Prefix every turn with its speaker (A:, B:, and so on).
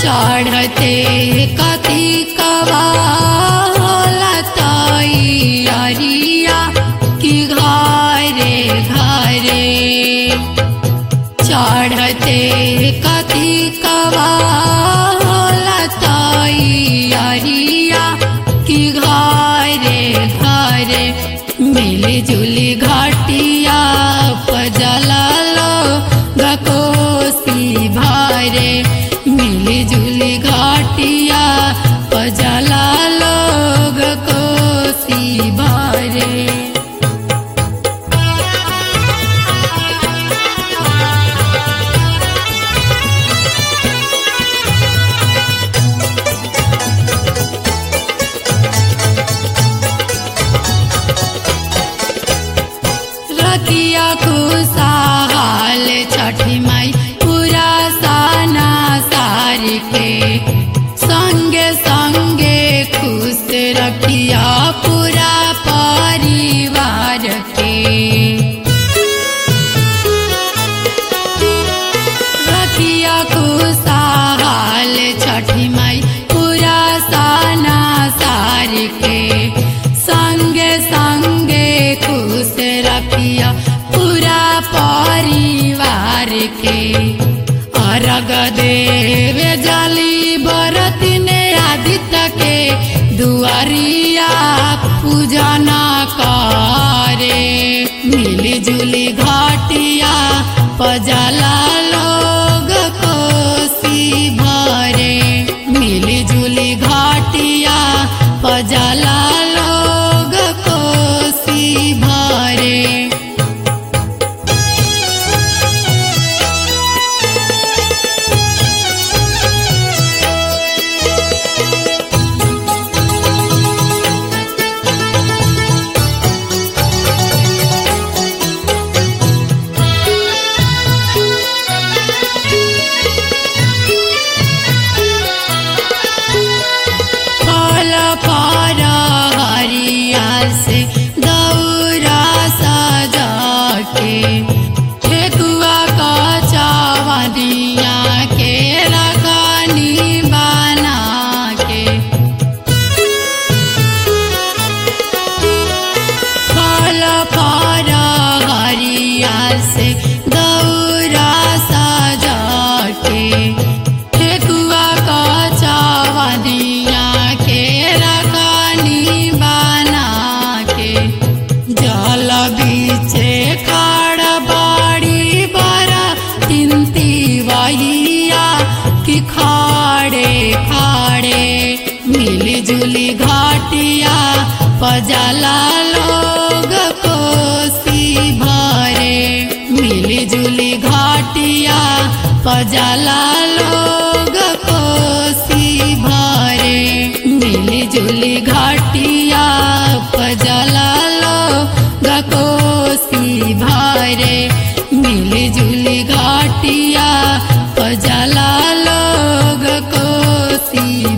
A: चढ़ते कथी कवा होला तैयारिया कि घरे घरे चढ़ते कथी कवा होला तैयारिया कि घरे घरे मिली जुली घाटिया पजला लो गकोसी भारे मिली जुली घाटिया पजला लोग कोसी भारे रतिया खुशहाल छठी माई पूरा साना सारी के संगे संगे खुश रखिया पूरा परिवार के रतिया खुशहाल छठी माई पूरा साना सारी के संगे संगे खुश रखिया पूरा परिवार के अर्घ देव जली बरत ने आदित्य के दुआरिया पूजना करे मिली जुली घाटिया पजला लोग कोसी भरे मिली जुली घाटिया पजला लोग कोसी भरे फल फर हरिया से दौरा सजा के ठेकुआ का चावनिया के रखनी बना के फल फर हरिया से दौरा सजा के ठेकुआ का चावनिया के रखनी बना के जल बीचे खाड़ बाड़ी बरा तिनती वहिया कि खाड़े खाड़े मिली जुली घाटिया पजला लोग कोसी भरे मिली जुली घाटिया पजला लोग कोसी भरे मिली जुली घाटिया पजला लोग कोसी भरे मिली जुली घाटिया पजला लोग कोसी